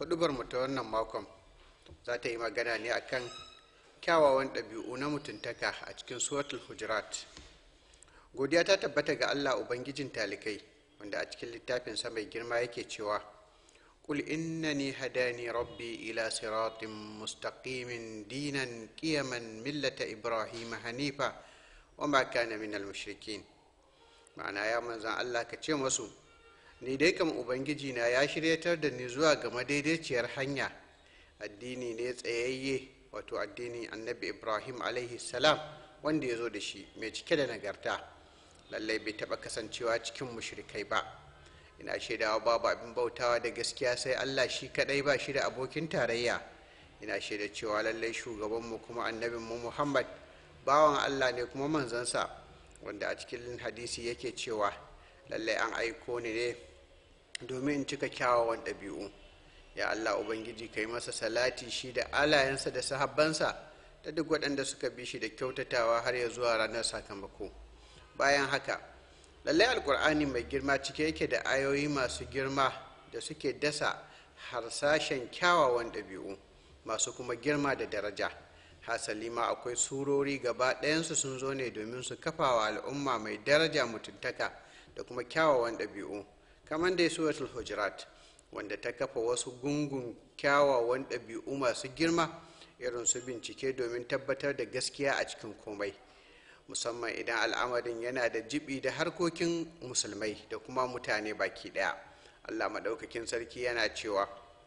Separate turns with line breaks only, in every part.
hudubar mu ta wannan makon za ta yi magana ne akan kyawawan ɗabi'u na mutuntaka a cikin suratul hujurat godiya ta tabbata ga allah ubangijin talikai wanda a cikin littafinsa mai girma yake cewa قل إنني هداني ربي إلى صراط مستقيم دينا قيما ملة إبراهيم حنيفا وما كان من المشركين ma'ana ya manzan Allah ka ce masu ni dai kam ubangiji na ya shiryatar da ni zuwa ga madaidaiciyar hanya addini ne tsayayye wato addini annabi ibrahim alaihi salam wanda ya zo da shi mai cike da nagarta lallai bai taɓa kasancewa cikin mushrikai ba ina shaidawa babu abin bautawa da gaskiya sai allah shi kaɗai ba shi da abokin tarayya ina shaida cewa lallai shugabanmu kuma annabinmu muhammad bawan allah ne kuma manzansa wanda a cikin hadisi yake cewa lallai an aiko ni ne domin in cika kyawawan ɗabi'u ya allah ubangiji ka yi masa salati shi da alayensa da sahabbansa da duk waɗanda suka bi shi da kyautatawa har ya zuwa ranar sakamako bayan haka lallai alkur'ani mai girma cike yake da ayoyi masu girma da suke dasa harsashen kyawawan ɗabi'u masu kuma girma da daraja hasali ma akwai surori gaba ɗayansu sun zo ne domin su kafa wa al'umma mai daraja mutuntaka da kuma kyawawan ɗabi'u kamar dai suratul hujurat wanda ta kafa wasu gungun kyawawan ɗabi'u masu girma irin su bincike domin tabbatar da gaskiya a cikin komai musamman idan al'amarin yana da jibi da harkokin musulmai da kuma mutane baki ɗaya allah maɗaukakin sarki yana cewa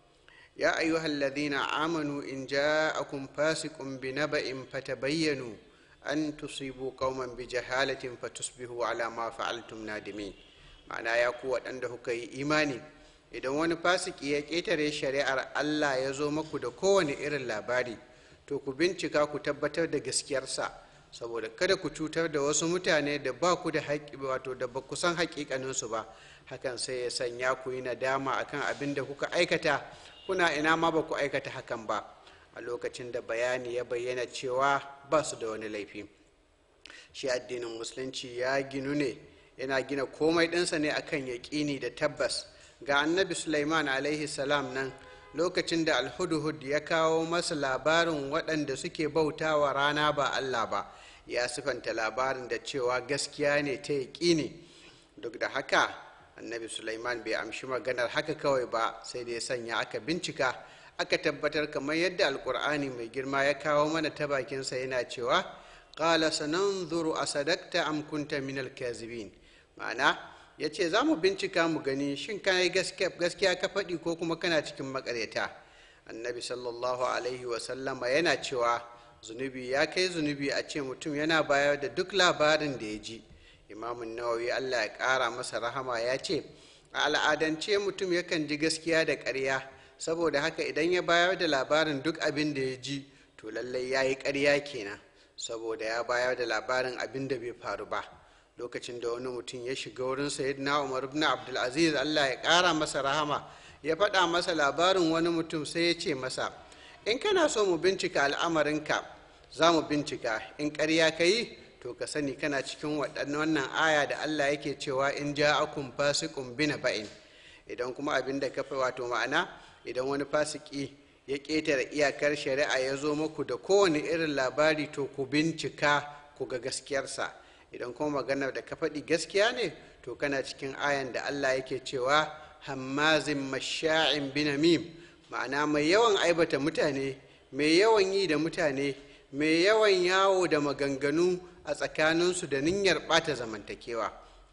يا أيها الذين آمنوا إن جاءكم فاسق بنبأ فتبينوا أن تصيبوا قوما بجهالة فتصبحوا على ما فعلتم نادمين معنى يا قوة عنده كي إيماني idan wani fasiki ya ƙetare shari'ar Allah ya zo maku da kowane irin labari to ku bincika ku tabbatar da gaskiyarsa saboda kada ku cutar da wasu mutane da ba ku da haƙƙi wato da ba ku san haƙiƙaninsu ba hakan sai ya sanya ku yi nadama akan abin da kuka aikata kuna ina ma ba ku aikata hakan ba a lokacin da bayani ya bayyana cewa ba su da wani laifi shi addinin musulunci ya ginu ne yana gina komai ɗinsa ne akan yaƙini da tabbas ga annabi sulaiman alaihi salam nan lokacin da alhudhud ya kawo masa labarin waɗanda suke bautawa rana ba allah ba ya sifanta labarin da cewa gaskiya ne ta yaƙini duk da haka annabi sulaiman bai amshi maganar haka kawai ba sai da ya sanya aka bincika aka tabbatar kamar yadda alkur'ani mai girma ya kawo mana ta bakinsa yana cewa qala sananzuru asadakta am kunta min alkazibin ma'ana ya ce za mu bincika mu gani shin kana yi gaskiya ka faɗi ko kuma kana cikin makaryata annabi sallallahu alaihi wasallama yana cewa zunubi ya kai zunubi a ce mutum yana bayar da duk labarin da ya ji imamun nawawi allah ya ƙara masa rahama ya ce a al'adance mutum yakan ji gaskiya da ƙarya saboda haka idan ya bayar da labarin duk abin da ya ji to lallai ya yi ƙarya kenan saboda ya bayar da labarin abin da bai faru ba lokacin da wani mutum ya shiga wurin sayyidina umar ibn abdulaziz allah ya ƙara masa rahama ya faɗa masa labarin wani mutum sai ya ce masa in kana so mu bincika al'amarinka za mu bincika in ƙarya ka yi to ka sani kana cikin wannan aya da Allah yake cewa in ja'akum fasiqun bina ba'in idan kuma abin da kafa wato ma'ana idan wani fasiki ya ƙetare iyakar shari'a ya zo muku da kowane irin labari to ku bincika ku ga gaskiyarsa idan kuma maganar da ka faɗi gaskiya ne to kana cikin ayan da Allah yake cewa hammazin masha'in binamim ma'ana mai yawan aibata mutane mai yawan yi da mutane mai yawan yawo da maganganu a tsakaninsu da niyyar ɓata zamantakewa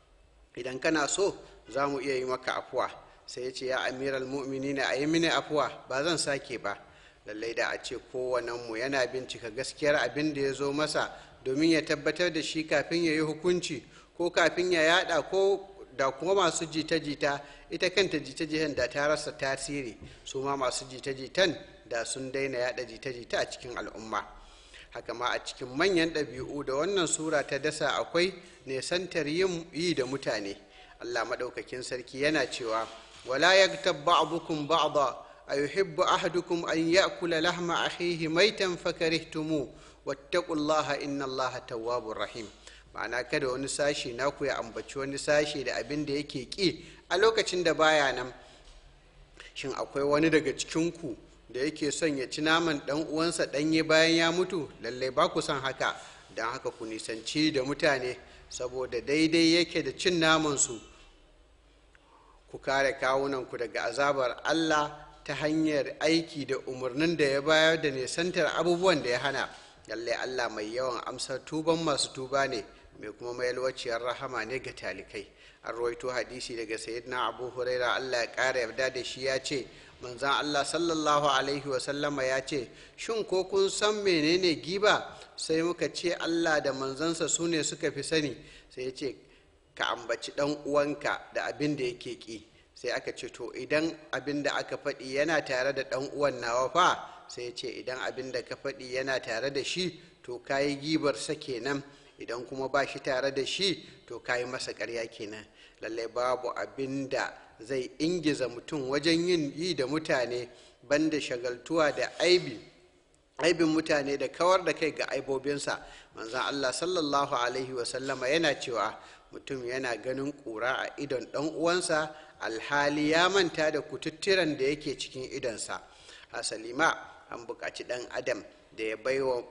idan kana so za mu iya yi maka afuwa sai ya ce ya amiral mu'mini na a yi mini afuwa ba zan sake ba lallai da a ce kowanenmu yana bincika gaskiyar abin da ya zo masa domin ya tabbatar da shi kafin ya yi hukunci ko kafin ya yada ko da kuma masu jita-jita ita kanta jita-jitan da ta rasa tasiri su ma masu jita-jitan da sun daina yada jita-jita a cikin al'umma haka ma a cikin manyan ɗabi'u da wannan sura ta dasa akwai nesantar yin yi da mutane allah maɗaukakin sarki yana cewa wala yagtab ba'dukum ba'da ayuhibbu ahadukum an ya'kula lahma akhihi maitan fakarihtumu wattaqullaha innallaha tawwabur rahim ma'ana kada wani sashi naku ya ambaci wani sashi da abin da yake ki a lokacin da baya nan shin akwai wani daga cikinku da yake son ya ci naman ɗan uwansa ɗanye bayan ya mutu lallai ba ku son haka don haka ku nisanci da mutane saboda daidai yake da cin namansu ku kare kawunanku daga azabar allah ta hanyar aiki da umarnin da ya bayar da nisantar abubuwan da ya hana lallai allah mai yawan amsar tuban masu tuba ne mai kuma mayalwaciyar rahama ne ga talikai an rawaito hadisi daga sayyidina abu huraira allah ya kara yarda da shi ya ce manzan allah sallallahu alaihi wasallama ya ce shin ko kun san menene giba sai muka ce allah da manzansa su ne suka fi sani sai ya ce ka ambaci dan uwanka da abin da yake ki sai aka ce to idan abin da aka faɗi yana tare da dan uwan nawa fa sai ya ce idan abin da ka faɗi yana tare da shi to kayi gibar sa kenan idan kuma ba shi tare da shi to kayi masa ƙarya kenan lallai babu abin da zai ingiza mutum wajen yin yi da mutane banda shagaltuwa da aibi aibin mutane da kawar da kai ga aibobinsa manzan allah sallallahu alaihi wasallama yana cewa mutum yana ganin ƙura a idon ɗan uwansa alhali ya manta da kututturan da yake cikin idonsa hasalima an buƙaci ɗan adam da ya baiwa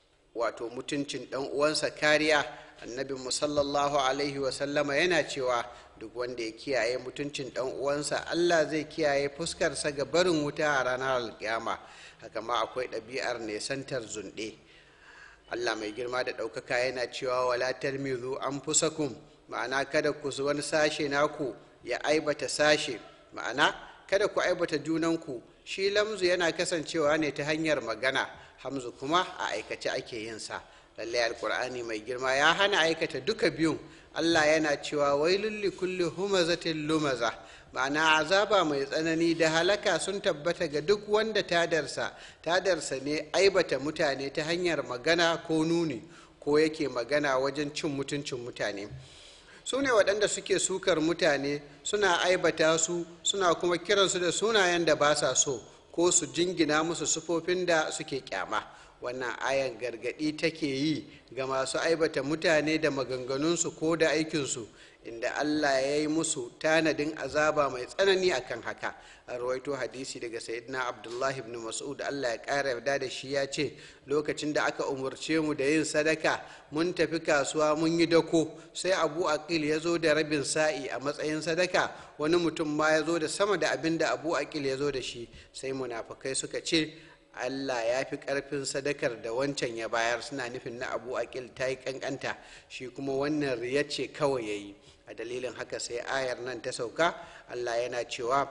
wato mutuncin ɗan uwansa kariya annabin sallallahu alaihi wasallama yana cewa duk wanda ya kiyaye mutuncin ɗan uwansa allah zai kiyaye fuskarsa ga barin wuta a ranar alkiyama haka ma akwai ɗabi'ar nesantar zunɗe allah mai girma da ɗaukaka yana cewa wala talmizu an fusakum ma'ana kada ku wani sashe naku ya aibata sashe ma'ana kada ku aibata junanku shi lamzu yana kasancewa ne ta hanyar magana hamzu kuma a aikace ake yin sa lallai alkur'ani mai girma ya hana aikata duka biyun allah yana cewa wailul li kulli humazatin lumaza ma'ana azaba mai tsanani da halaka sun tabbata ga duk wanda tadarsa tadarsa ne aibata mutane ta hanyar magana ko nuni ko yake magana wajen cin mutuncin mutane su ne waɗanda suke sukar mutane suna aibata su suna kuma kiransu da sunayen da ba sa so ko su jingina musu sufofin da suke kyama wannan ayan gargaɗi take yi ga masu aibata mutane da maganganunsu ko da aikinsu inda allah ya yi musu tanadin azaba mai tsanani akan haka a rawaito hadisi daga sayyidina abdullahi ibn mas'ud allah ya ƙara yarda da shi ya ce lokacin da aka umarce mu da yin sadaka mun tafi kasuwa mun yi dako sai abu aqil ya zo da rabin sa'i a matsayin sadaka wani mutum ma ya zo da sama da abin da abu aqil ya zo da shi sai munafukai suka ce Allah ya fi ƙarfin sadakar da wancan ya bayar suna nufin na abu aqil ta yi ƙanƙanta shi kuma wannan riya ce kawai ya yi a dalilin haka sai ayar nan ta sauka Allah yana cewa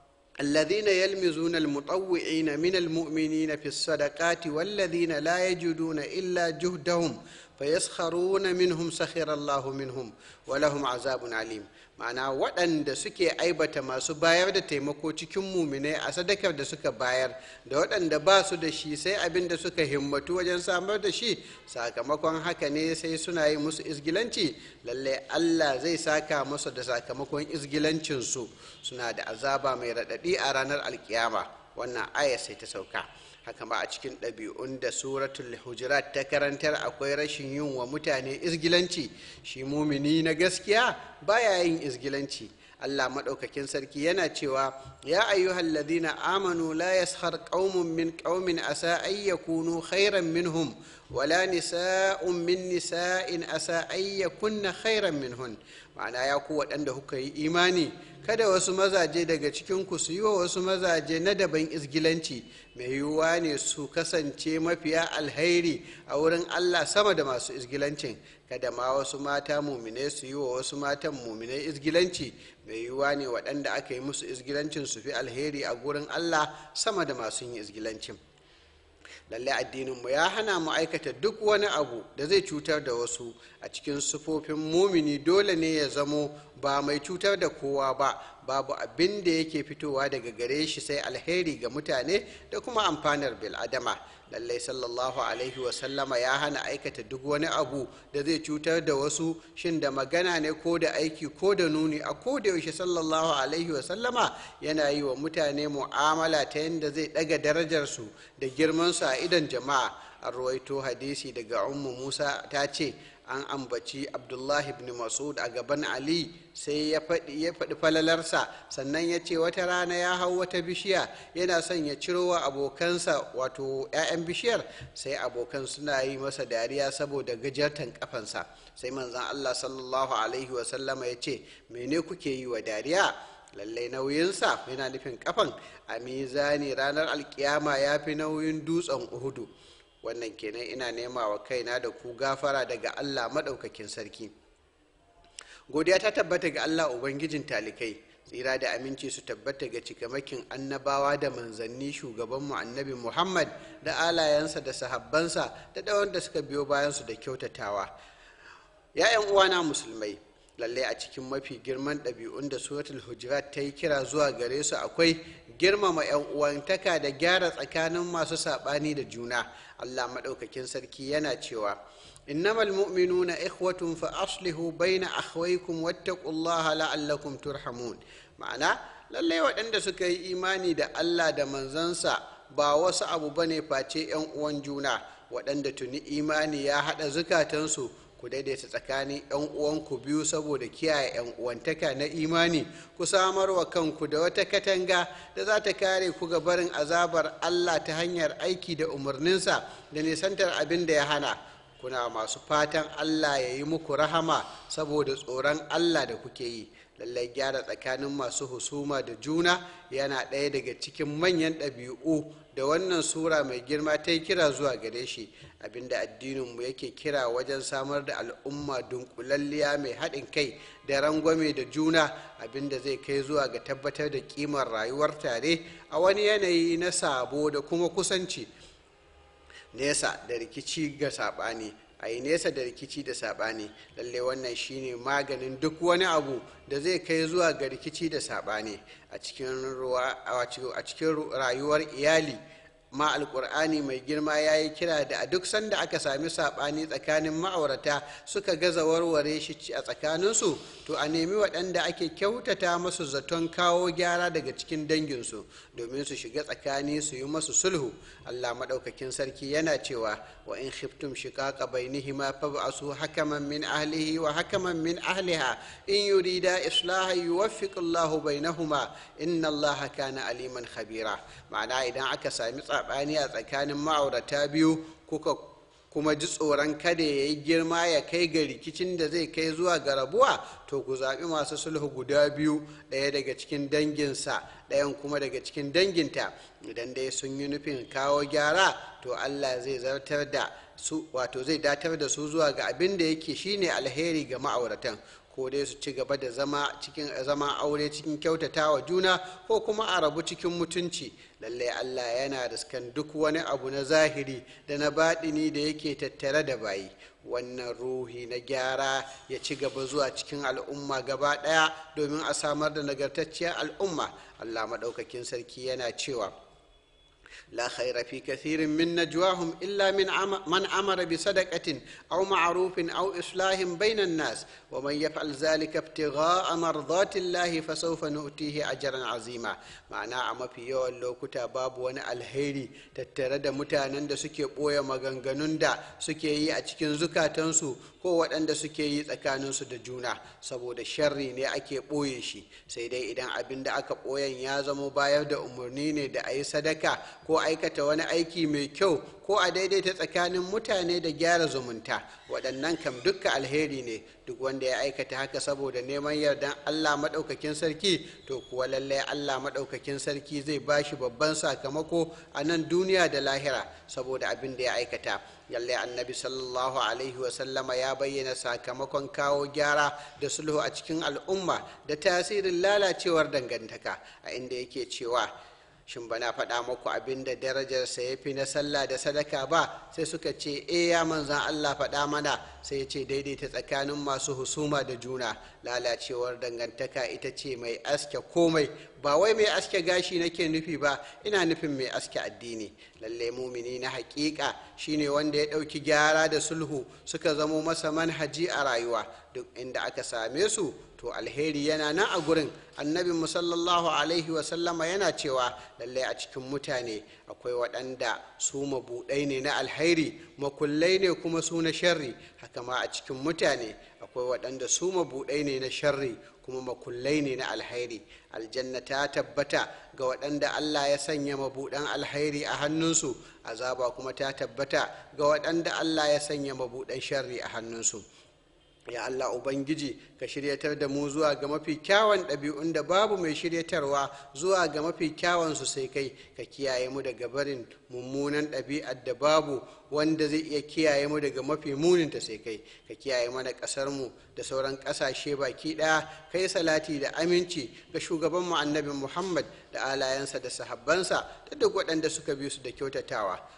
الذين يلمزون المطوعين من المؤمنين في الصدقات والذين لا يجدون إلا جهدهم فيسخرون منهم سخر الله منهم ولهم عذاب عليم ma'ana waɗanda suke aibata masu bayar da taimako cikin muminai a sadakar da suka bayar da waɗanda ba su da shi sai abin da suka himmatu wajen samar da shi sakamakon haka ne sai suna yi musu izgilanci lalle allah zai saka musu da sakamakon izgilancinsu suna da azaba mai raɗaɗi a ranar alkiyama wannan aya sai ta sauka haka ma a cikin ɗabi'un da suratul hujurat ta karantar akwai rashin yin wa mutane izgilanci shi mumini na gaskiya baya yin izgilanci Allah maɗaukakin sarki yana cewa ya ayyuhal ladina amanu la yaskhar qaumun min qaumin asa ay yakunu khairan minhum wala nisa'un min nisa'in asa ay yakunna khairan minhun ma'ana ya ku waɗanda kuka yi imani kada wasu mazaje daga cikin ku su yi wa wasu mazaje na daban izgilanci mai yiwuwa ne su kasance mafiya alhairi a wurin Allah sama da masu izgilancin kada ma wasu mata mumine su yi wa wasu matan mumine izgilanci mai yiwuwa ne waɗanda aka yi musu izgilancin su fi alheri a gurin Allah sama da masu yin izgilancin lalle addininmu ya hana mu aikata duk wani abu da zai cutar da wasu a cikin sufofin mumini dole ne ya zamo ba mai cutar da kowa ba babu abin da yake fitowa daga gare shi sai alheri ga mutane da kuma amfanar bil'adama lallai sallallahu alaihi wasallama ya hana aikata duk wani abu da zai cutar da wasu shin da magana ne ko da aiki ko da nuni a ko da yaushe sallallahu alaihi wasallama yana yi wa mutane mu'amala ta yadda zai daga darajarsu da girmansu a idon jama'a an ruwaito hadisi daga ummu musa ta ce an ambaci abdullahi ibn masud a gaban ali sai ya faɗi falalarsa sannan ya ce wata rana ya hau wata bishiya yana son ya ciro wa abokansa wato 'ya'yan bishiyar sai abokan suna yi masa dariya saboda gajartan kafansa sai manzan allah sallallahu alaihi wasallama ya ce mene kuke yi wa dariya lallai nauyinsa yana nufin kafan a mizani ranar alkiyama ya fi nauyin dutsen uhudu wannan kenan ina nema wa kaina da ku gafara daga allah maɗaukakin sarki godiya ta tabbata ga allah ubangijin talikai tsira da aminci su tabbata ga cikamakin annabawa da manzanni shugabanmu annabi muhammad da alayensa da sahabbansa da ɗawan da suka biyo bayansu da kyautatawa ya'yan uwana musulmai lallai a cikin mafi girman ɗabi'un da suratul hujurat ta yi kira zuwa gare su akwai girmama 'yan uwantaka da gyara tsakanin masu saɓani da juna allah maɗaukakin sarki yana cewa innamal mu'minuna ikhwatun fa aslihu baina akhwaykum wattaqullaha la'allakum turhamun ma'ana lallai waɗanda suka yi imani da allah da manzansa ba wasu abu bane face 'yan uwan juna waɗanda tuni imani ya haɗa zukatansu ku daidaita tsakanin 'yan uwanku biyu saboda kiyaye 'yan uwantaka na imani ku samar wa kanku da wata katanga da za ta kare ku ga barin azabar allah ta hanyar aiki da umarninsa da nisantar abin da ya hana kuna masu fatan allah ya yi muku rahama saboda tsoron allah da kuke yi lallai gyara tsakanin masu husuma da juna yana ɗaya daga cikin manyan ɗabi'u da wannan sura mai girma ta yi kira zuwa gare shi abinda addininmu yake kira wajen samar da al'umma dunkulalliya mai haɗin kai da rangwame da juna abinda zai kai zuwa ga tabbatar da kimar rayuwar tare a wani yanayi na sabo da kuma kusanci nesa da rikici ga saɓani a yi nesa da rikici da saɓani lalle wannan shine maganin duk wani abu da zai kai zuwa ga rikici da saɓani a cikin rayuwar iyali ma alkur'ani mai girma ya yi kira da a duk sanda aka sami saɓani tsakanin ma'aurata suka gaza warware shi a tsakaninsu to a nemi waɗanda ake kyautata masu zaton kawo gyara daga cikin danginsu domin su shiga tsakani su yi masu sulhu allah maɗaukakin sarki yana cewa wa in khiftum shiqaqa bainihima fab'asu hakaman min ahlihi wa hakaman min ahliha in yurida islaha yuwaffiq allahu bainahuma inna allaha kana aliman khabira ma'ana idan aka sami saɓani a tsakanin ma'aurata biyu kuka kuma ji tsoron kada ya yi girma ya kai ga rikicin da zai kai zuwa ga rabuwa to ku zaɓi masu sulhu guda biyu ɗaya daga cikin danginsa ɗayan kuma daga cikin danginta idan dai sun yi nufin kawo gyara to allah zai zartar da su wato zai datar da su zuwa ga abin da yake shine alheri ga ma'auratan ko dai su ci gaba da zama cikin zama aure cikin kyautata wa juna ko kuma a rabu cikin mutunci lallai allah yana riskan duk wani abu na zahiri da na baɗini da yake tattare da bayi wannan ruhi na gyara ya ci gaba zuwa cikin al'umma gaba ɗaya domin a samar da nagartacciyar al'umma allah maɗaukakin sarki yana cewa لا خير في كثير من نجواهم إلا من عم من أمر بصدقة أو معروف أو إصلاح بين الناس ومن يفعل ذلك ابتغاء مرضات الله فسوف نؤتيه أجرا عظيما معناه أما في يوم لو كتا باب وانا الهيري تترد متانا دا سكي بويا مغنغنون دا سكي أتكين زكاتنسو ko waɗanda suke yi tsakaninsu da juna saboda sharri ne ake ɓoye shi sai dai idan abin da aka ɓoyen ya zama bayar da umarni ne da a yi sadaka ko aikata wani aiki mai kyau ko a daidaita tsakanin mutane da gyara zumunta waɗannan kam dukka alheri ne duk wanda ya aikata haka saboda neman yardan allah maɗaukakin sarki to kuwa lallai allah maɗaukakin sarki zai ba shi babban sakamako a nan duniya da lahira saboda abin da ya aikata yalle annabi sallallahu alaihi wasallama ya bayyana sakamakon kawo gyara da sulhu a cikin al'umma da tasirin lalacewar dangantaka a inda yake cewa shin bana faɗa muku abin da darajarsa ya fi na sallah da sadaka ba sai suka ce e ya manzan allah faɗa mana sai ya ce daidaita tsakanin masu husuma da juna lalacewar dangantaka ita ce mai aske komai ba wai mai aske gashi nake nufi ba ina nufin mai aske addini lalle mumini na hakika shine wanda ya ɗauki gyara da sulhu suka zamo masa manhaji a rayuwa duk inda aka same su to alheri yana nan a gurin annabi musallallahu alaihi wasallama yana cewa lallai a cikin mutane akwai waɗanda su mabuɗai ne na alheri makullai ne kuma su na sharri haka ma a cikin mutane akwai waɗanda su mabuɗai ne na sharri kuma makullai ne na alhairi aljanna ta tabbata ga waɗanda allah ya sanya mabuɗan alhairi a hannunsu azaba kuma ta tabbata ga waɗanda allah ya sanya mabuɗan sharri a hannunsu ya Allah Ubangiji ka shiryatar da mu zuwa ga mafi kyawun ɗabi'un da babu mai shiryatarwa zuwa ga mafi kyawun su sai kai ka kiyaye mu daga barin mummunan ɗabi'ar da babu wanda zai iya kiyaye mu daga mafi muninta sai kai ka kiyaye mana ƙasar mu da sauran ƙasashe baki ɗaya kai salati da aminci ga shugaban mu annabi Muhammad da alayansa da sahabbansa da duk waɗanda suka bi su da kyautatawa